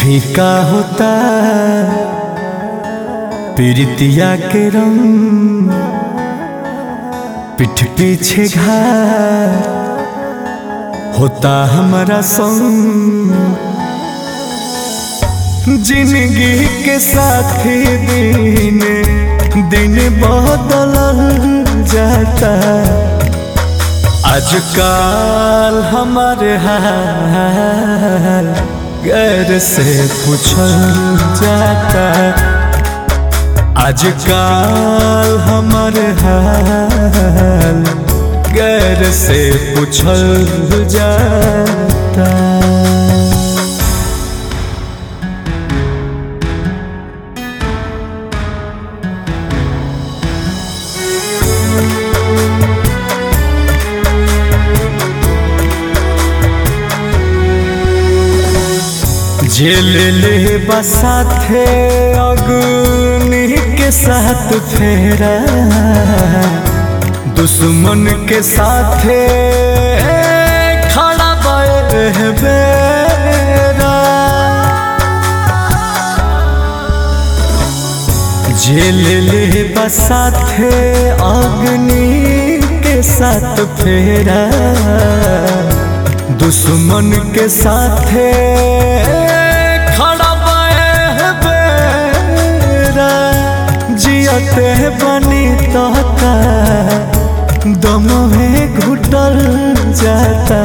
फीका होता पीड़ितिया के रंग पीठ पीछे घाट होता हमारा संग जिंदगी के साथी दिन दिन बदल जाता आजकल हमारे हाल गैर से पूछल जाता आजकल हमारे हाल गैर से पूछल जाता जेल ले बसाथे अग्नि के साथ फेरा दुश्मन के साथे खड़ा बेरा जेल ले बसाथे अग्नि के साथ फेरा दुश्मन के साथे खड़ा बेरा जियते बनी तोता दम में घुटल जाता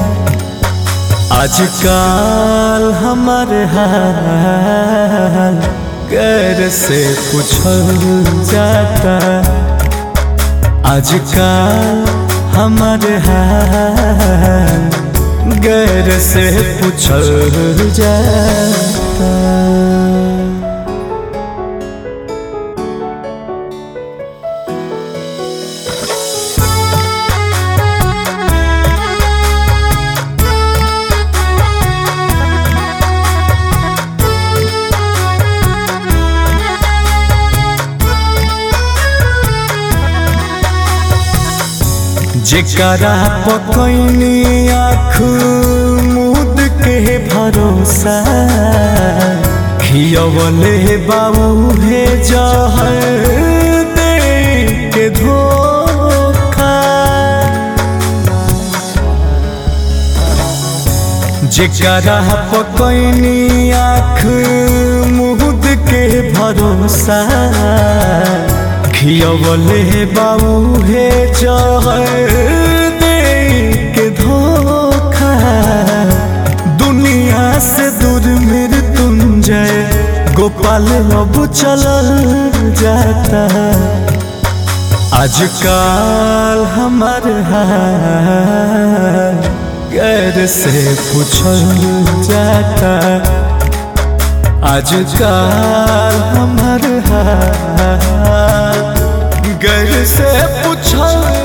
आजकल हमारे हाल गैर से पूछल जाता आजकल हमारे हाल गैर से पूछल जाता जेकरा पकैनी आँख मुद के भरोसा खियवले बाबू हे जहर दे के धोखा जेकरा पकैनी आँख मुद के भरोसा खियवले बाबू हे जहर दे के धोखा दुनिया से दूर मेरे तुम जय गोपाल अब चलल जाता आजकल हमार हाल गैर से पूछल जाता आजकल हमार हाल गैर से पूछल